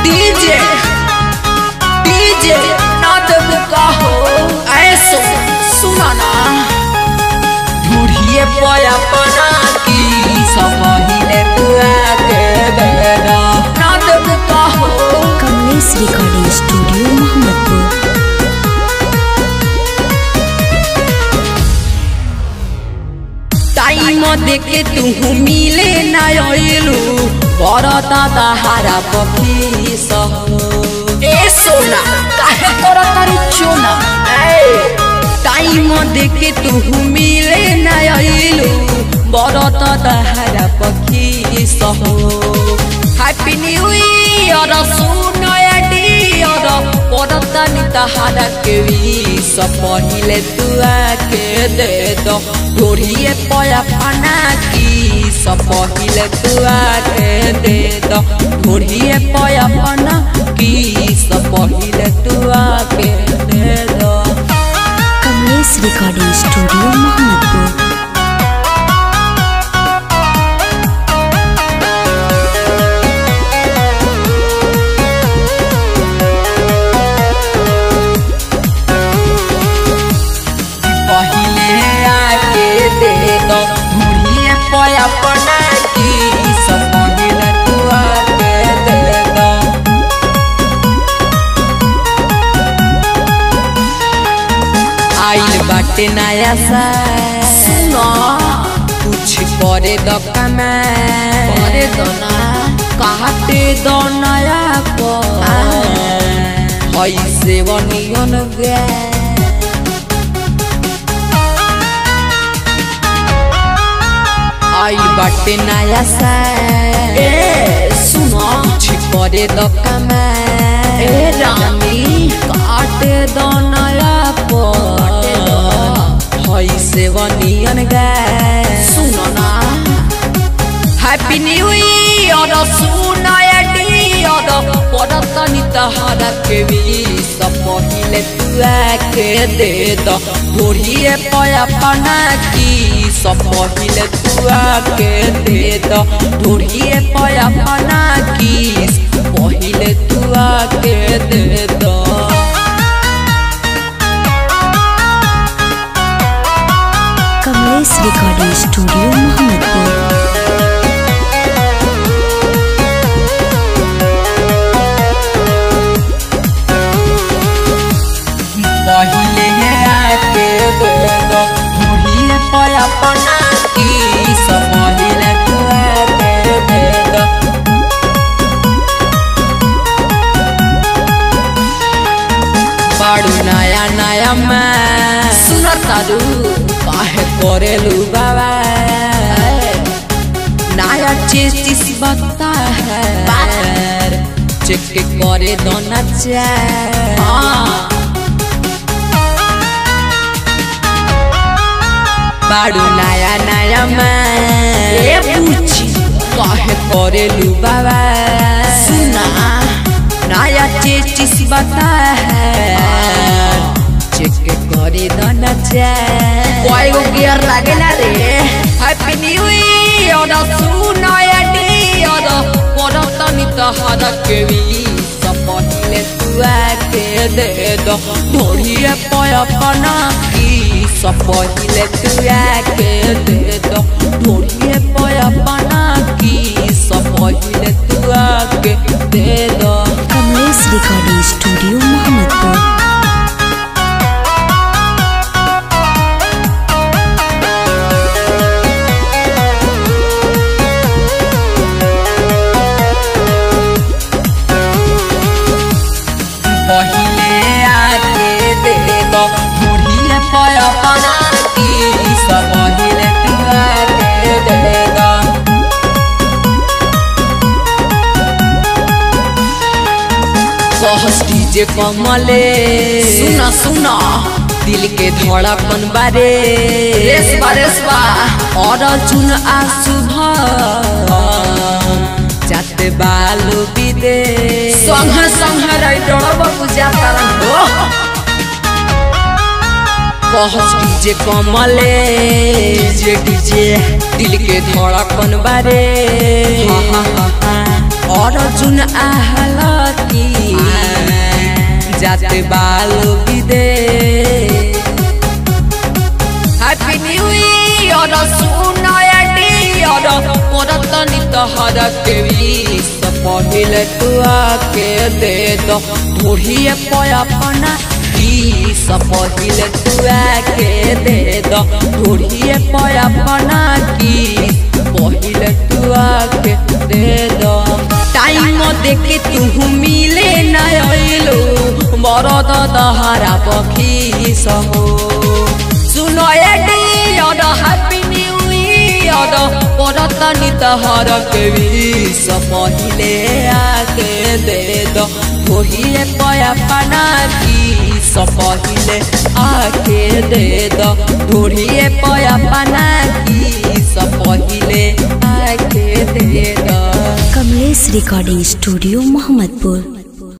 DJ DJ ना देबू का हो ऐसो सुना ना ढूढ़िए पया पना की सब हिले तुआ के बेरा ना देबू का हो Kamlesh recording studio Mohammadpur time देखे तू मिले ना आइलू करता दहारा पखी सह ए सोना काहे करता रे चोना ए टाइम देखे तू मिले ना आइलू करता दहारा पखी सह हैप्पी न्यू ईयर सुनो डियर करता नि तहारा के विश पहिले तू आके दे दो ढोरिए पया पाना की सब पहिले तू आके दे दो ढोरिए पया पाना की सब पहिले तू आके दे दो कमलेश रिकॉर्डिंग स्टूडियो मोहम्मदपुर पहिले आके दे दो ढोरिए पया पाना की सब पहिले तू आके दे दो आइल बाटे नया सा सुनो कुछ करे द कमा करे दो ना काटे दो नया को ऐसे बनियन गे आइल बाटे नया सा ए सुनो कुछ करे द कमा ए रानी काटे दो नया को ऐसे बनियन गे सुनो ना हैप्पी न्यू ईयर सुनो डियर पड़तनी तहरा के भी सब पहिले तू आके दे दो ढोरिए पया पना की सब पहिले तू आके दे दो ढोरिए पया पना की पहिले तू आके दे दो कमलेश रिकॉर्डिंग स्टूडियो मोहम्मदपुर पहिले आके दे दो ढोरिए पया पना की सब पहिले तू आके दे दो बाड़ू नया नया मैं सुनता दू काहे करेलू बाबा नया चीज चीज बता है चेक करे दो ना बाड़ू नया नया मैं पूछी काहे करेलू बाबा सुना नया चीज चीज बता है चेक करे दो ना कोई गो गियर लागेला रे हैप्पी न्यू ईयर सुनो डियर पड़तनी तहरा के भी सब पहिले तू आके दे दो ढोरिए पया पना की सब पहिले तू आके दे दो ढोरिए पया पना की सब पहिले तू आके दे दो कमलेश रिकॉर्डिंग स्टूडियो मोहम्मदपुर पहिले आके दे दो ढूढ़िए पया पना की सब पहिले तू आके दे दो कहस डीजे कमले सुना सुना दिल के धड़कन बारे रेसबा रेसबा और चुन आसु जाते बालू बिदे संग संग राइडर बाबू जाता रहो कहस डीजे कमले डीजे डीजे दिल के धड़कन बारे और जुन आहलत की जाते बालो विदेश हैप्पी न्यू ईयर सुनाया डियर मोरत नित हर के विष पहिले तू आके दे दो ढोढ़िए पयापना विष पहिले तू आके दे दो ढोढ़िए पयापना की पहिले तू आके दे दो टाइम देखे तू मिले न अइलो मरद दहारा पखी सहो सुनो ए डियर हैप्पी न्यू ईयर परत नित हर के विष पहिले आके दे दो थोड़िए पया पना की पहिले आके दे दो थोड़िए पया पना की पहिले आके दे दो कमलेश रिकॉर्डिंग स्टूडियो मोहम्मदपुर